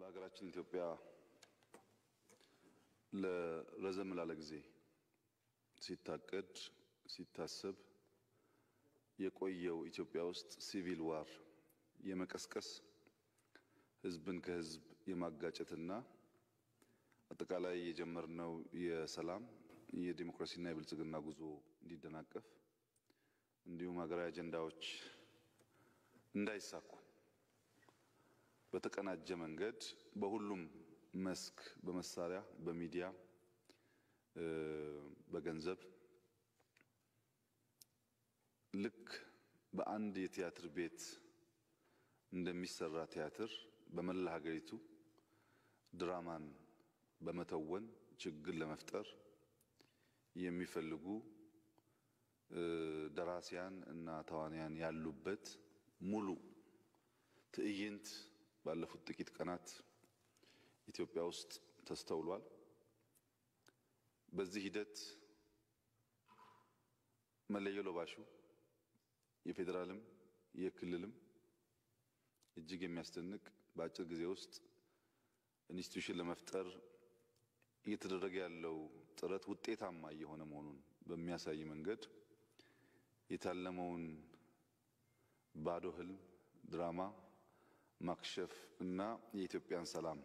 በሀገራችን ኢትዮጵያ ለረዘም ላለ ጊዜ ሲታቀድ ሲታሰብ የቆየው ኢትዮጵያ ውስጥ ሲቪል ዋር የመቀስቀስ ሕዝብን ከሕዝብ የማጋጨትና አጠቃላይ የጀመርነው የሰላም የዲሞክራሲና የብልጽግና ጉዞ እንዲደናቀፍ እንዲሁም ሀገራዊ አጀንዳዎች እንዳይሳኩ በተቀናጀ መንገድ በሁሉም መስክ በመሳሪያ፣ በሚዲያ፣ በገንዘብ ልክ በአንድ የቲያትር ቤት እንደሚሰራ ቲያትር በመላ ሀገሪቱ ድራማን በመተወን ችግር ለመፍጠር የሚፈልጉ ደራሲያን እና ተዋንያን ያሉበት ሙሉ ትዕይንት ባለፉት ጥቂት ቀናት ኢትዮጵያ ውስጥ ተስተውሏል። በዚህ ሂደት መለዮ ለባሹ የፌዴራልም የክልልም እጅግ የሚያስደንቅ በአጭር ጊዜ ውስጥ ኢንስቲትዩሽን ለመፍጠር እየተደረገ ያለው ጥረት ውጤታማ እየሆነ መሆኑን በሚያሳይ መንገድ የታለመውን ባዶ ህልም ድራማ ማክሸፍ እና የኢትዮጵያን ሰላም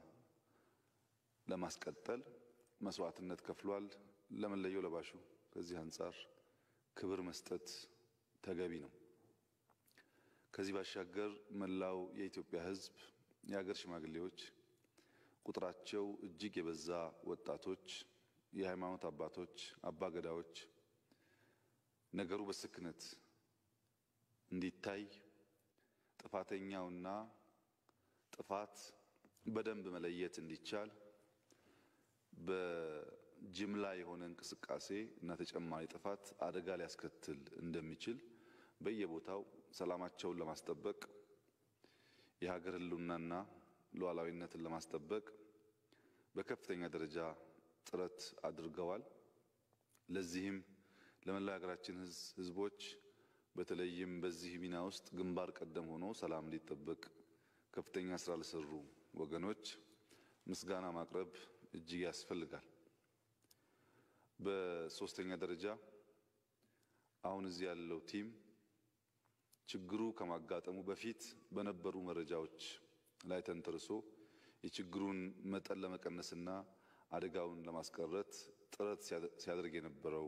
ለማስቀጠል መስዋዕትነት ከፍሏል። ለመለዮ ለባሹ ከዚህ አንጻር ክብር መስጠት ተገቢ ነው። ከዚህ ባሻገር መላው የኢትዮጵያ ሕዝብ፣ የሀገር ሽማግሌዎች፣ ቁጥራቸው እጅግ የበዛ ወጣቶች፣ የሃይማኖት አባቶች፣ አባገዳዎች ነገሩ በስክነት እንዲታይ ጥፋተኛውና ጥፋት በደንብ መለየት እንዲቻል በጅምላ የሆነ እንቅስቃሴ እና ተጨማሪ ጥፋት አደጋ ሊያስከትል እንደሚችል በየቦታው ሰላማቸውን ለማስጠበቅ የሀገር ሕልውናና ሉዓላዊነትን ለማስጠበቅ በከፍተኛ ደረጃ ጥረት አድርገዋል። ለዚህም ለመላው የሀገራችን ሕዝቦች በተለይም በዚህ ሚና ውስጥ ግንባር ቀደም ሆኖ ሰላም እንዲጠበቅ ከፍተኛ ስራ ለሰሩ ወገኖች ምስጋና ማቅረብ እጅግ ያስፈልጋል። በሶስተኛ ደረጃ አሁን እዚህ ያለው ቲም ችግሩ ከማጋጠሙ በፊት በነበሩ መረጃዎች ላይ ተንተርሶ የችግሩን መጠን ለመቀነስና አደጋውን ለማስቀረት ጥረት ሲያደርግ የነበረው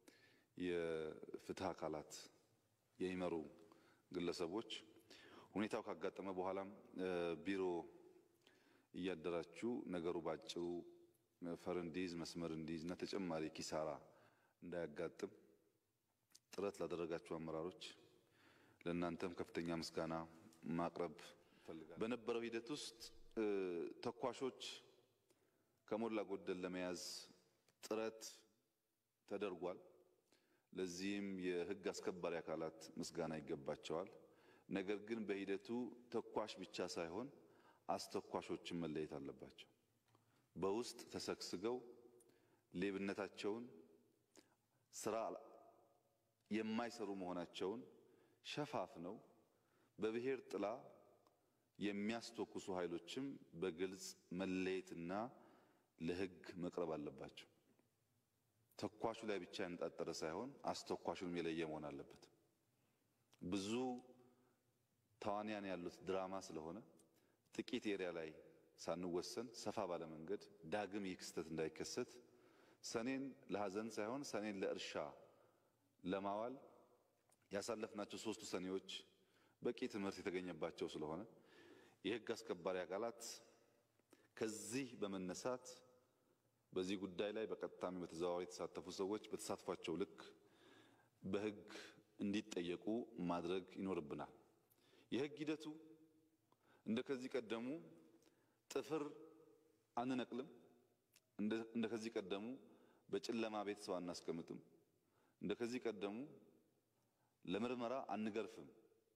የፍትህ አካላት የሚመሩ ግለሰቦች ሁኔታው ካጋጠመ በኋላም ቢሮ እያደራችሁ ነገሩ ባጭሩ ፈር እንዲይዝ መስመር እንዲይዝ እና ተጨማሪ ኪሳራ እንዳያጋጥም ጥረት ላደረጋችሁ አመራሮች ለእናንተም ከፍተኛ ምስጋና ማቅረብ እፈልጋለሁ። በነበረው ሂደት ውስጥ ተኳሾች ከሞላ ጎደል ለመያዝ ጥረት ተደርጓል። ለዚህም የሕግ አስከባሪ አካላት ምስጋና ይገባቸዋል። ነገር ግን በሂደቱ ተኳሽ ብቻ ሳይሆን አስተኳሾችን መለየት አለባቸው። በውስጥ ተሰግስገው ሌብነታቸውን ስራ የማይሰሩ መሆናቸውን ሸፋፍነው በብሔር ጥላ የሚያስተኩሱ ኃይሎችም በግልጽ መለየትና ለሕግ መቅረብ አለባቸው። ተኳሹ ላይ ብቻ ያነጣጠረ ሳይሆን አስተኳሹንም የለየ መሆን አለበት። ብዙ ተዋንያን ያሉት ድራማ ስለሆነ ጥቂት ኤሪያ ላይ ሳንወሰን ሰፋ ባለ መንገድ ዳግም ይህ ክስተት እንዳይከሰት ሰኔን ለሐዘን ሳይሆን ሰኔን ለእርሻ ለማዋል ያሳለፍናቸው ሶስቱ ሰኔዎች በቂ ትምህርት የተገኘባቸው ስለሆነ የሕግ አስከባሪ አካላት ከዚህ በመነሳት በዚህ ጉዳይ ላይ በቀጥታም በተዘዋዋሪ የተሳተፉ ሰዎች በተሳትፏቸው ልክ በሕግ እንዲጠየቁ ማድረግ ይኖርብናል። የሕግ ሂደቱ እንደ ከዚህ ቀደሙ ጥፍር አንነቅልም። እንደ ከዚህ ቀደሙ በጨለማ ቤት ሰው አናስቀምጥም። እንደ ከዚህ ቀደሙ ለምርመራ አንገርፍም።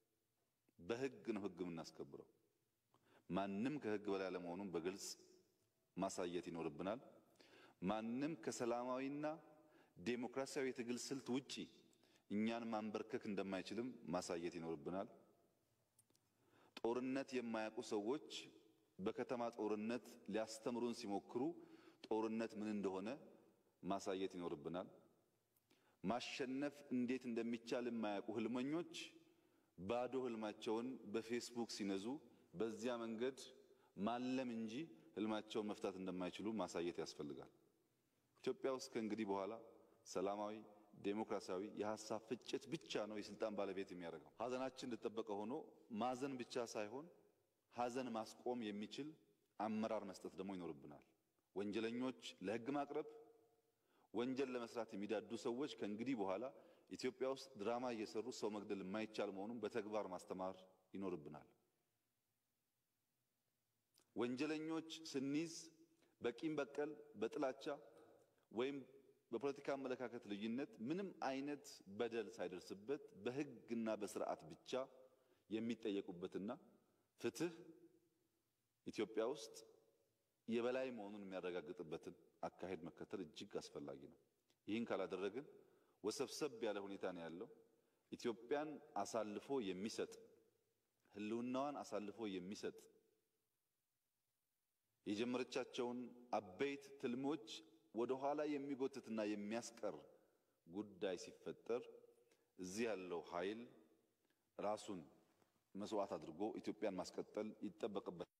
በሕግ ነው ሕግ የምናስከብረው። ማንም ከሕግ በላይ አለመሆኑን በግልጽ ማሳየት ይኖርብናል። ማንም ከሰላማዊና ዴሞክራሲያዊ የትግል ስልት ውጪ እኛን ማንበርከክ እንደማይችልም ማሳየት ይኖርብናል። ጦርነት የማያውቁ ሰዎች በከተማ ጦርነት ሊያስተምሩን ሲሞክሩ ጦርነት ምን እንደሆነ ማሳየት ይኖርብናል። ማሸነፍ እንዴት እንደሚቻል የማያውቁ ህልመኞች ባዶ ህልማቸውን በፌስቡክ ሲነዙ በዚያ መንገድ ማለም እንጂ ህልማቸውን መፍታት እንደማይችሉ ማሳየት ያስፈልጋል። ኢትዮጵያ ውስጥ ከእንግዲህ በኋላ ሰላማዊ ዴሞክራሲያዊ የሀሳብ ፍጭት ብቻ ነው የስልጣን ባለቤት የሚያደርገው። ሀዘናችን እንደተጠበቀ ሆኖ ማዘን ብቻ ሳይሆን ሀዘን ማስቆም የሚችል አመራር መስጠት ደግሞ ይኖርብናል። ወንጀለኞች ለህግ ማቅረብ፣ ወንጀል ለመስራት የሚዳዱ ሰዎች ከእንግዲህ በኋላ ኢትዮጵያ ውስጥ ድራማ እየሰሩ ሰው መግደል የማይቻል መሆኑን በተግባር ማስተማር ይኖርብናል። ወንጀለኞች ስንይዝ በቂም በቀል፣ በጥላቻ ወይም በፖለቲካ አመለካከት ልዩነት ምንም አይነት በደል ሳይደርስበት በህግና በስርዓት ብቻ የሚጠየቁበትና ፍትህ ኢትዮጵያ ውስጥ የበላይ መሆኑን የሚያረጋግጥበትን አካሄድ መከተል እጅግ አስፈላጊ ነው። ይህን ካላደረግን ወሰብሰብ ያለ ሁኔታ ነው ያለው። ኢትዮጵያን አሳልፎ የሚሰጥ ህልውናዋን አሳልፎ የሚሰጥ የጀመረቻቸውን አበይት ትልሞች ወደ ኋላ የሚጎትትና የሚያስቀር ጉዳይ ሲፈጠር እዚህ ያለው ኃይል ራሱን መስዋዕት አድርጎ ኢትዮጵያን ማስቀጠል ይጠበቅበታል።